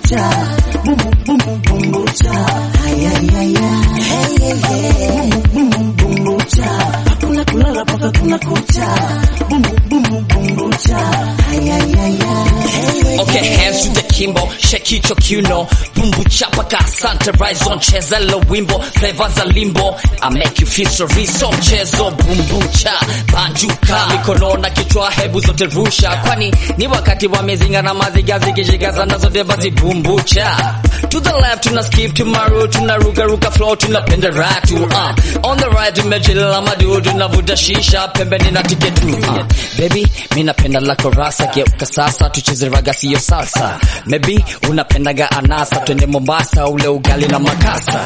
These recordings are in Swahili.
kucha, bum bum bum bum cha, ay ay ay ay, hey hey hey, bum bum bum bum cha, hakuna kulala paka kuna kucha, bum bum bum bum cha, ay ay ay ay, hey hey Okay, hands to the kimbo, shake it your kiuno, bumbu chapa ka asante, rise on, cheza lo wimbo, flavor za limbo, I make you feel so rich, so mchezo, bumbu cha, banjuka, mikono na kichwa, hebu zote rusha, kwani ni wakati wa mizinga na maziga zikishikaza na zote basi bumbu cha. To the left tuna skip tomorrow, tuna ruka ruka flow, tunapenda ratu, uh. On the right tumechila madu, tunavuta shisha, pembeni na tiketu, uh. Baby, mi napenda la korasa, geuka sasa, tucheze raga siyo salsa. Maybe unapendaga anasa, twende Mombasa, ule ugali na makasa.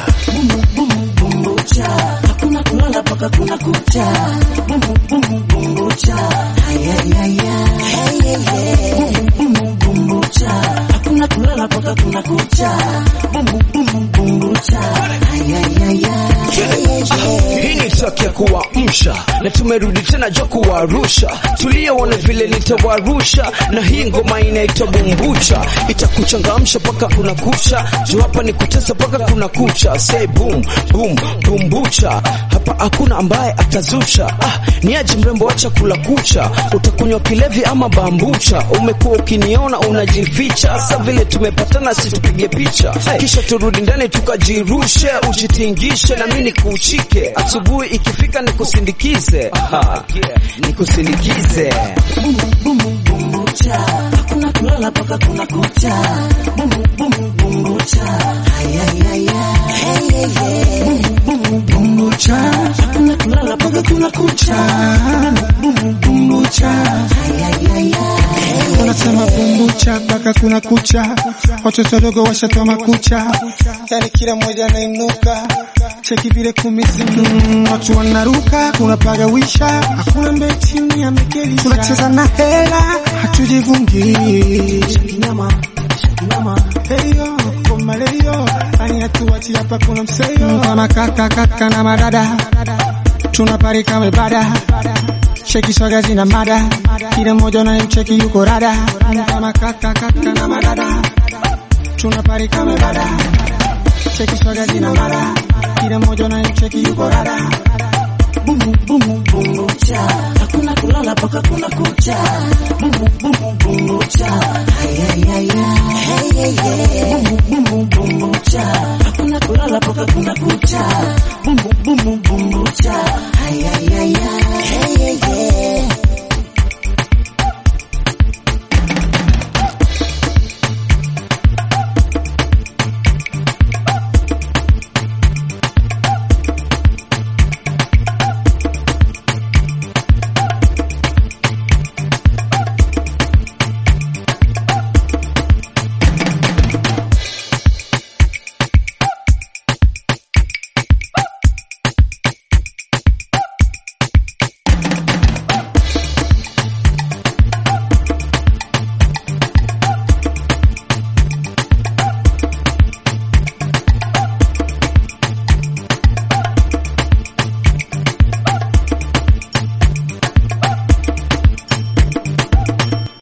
bumbucha, hakuna kulala paka kuna kucha, bum bum bum bumbucha, ay ay ay ay, hey hey hey, bum bum bumbucha, hakuna kulala paka kuna kucha, bum bum bum bumbucha, ay ay ay ay, hey hey hey. Hii ni taki ya kuamsha na tumerudi tena jo kuwarusha, tuliyoona vile nitawarusha, na hii ngoma inaitwa bumbucha, itakuchangamsha paka kuna kucha, juu hapa ni kutesa paka kuna kucha, say boom boom bumbucha, hapa hakuna ambaye atazusha. Ah, ni aje mrembo, acha kula kucha, utakunywa kilevi ama bambucha, umekuwa ukiniona unajificha, sasa vile tumepatana, si tupige picha, kisha turudi ndani tukajirushe, ujitingishe na mimi nikuchike, asubuhi ikifika nikusindikize, Aha, nikusindikize bum bum bumbucha, hakuna kulala paka kuna kucha, bum bum bumbucha, ay ay ay ay, hey hey hey, bum bum bumbucha, hakuna kulala paka kuna kucha, bum bum bumbucha, ay ay ay ay, Wanasema bumbucha mpaka kuna kucha, watoto dogo washatoa makucha, yani kila mmoja anainuka cheki vile kumizinga, mm, watu wanaruka, kuna pagawisha, hakuna mbeti ni amekeli, tunacheza na hela, hatujivungi kinyama, kinyama, heyo koma leyo, ani hatuwachi hapa, kuna mseyo kama kaka kaka na madada, tunapari kama ibada Cheki swaga zina mada, kila mmoja unayemcheki yuko rada, kama kaka kaka na madada, tunapari kama ibada. Cheki swaga zina mada, kila mmoja unayemcheki yuko rada. bum bum bumbucha, hakuna kulala paka kuna kucha, bum bum bumbucha, ay ay ay ay, hey hey hey, bum bum bumbucha, hakuna kulala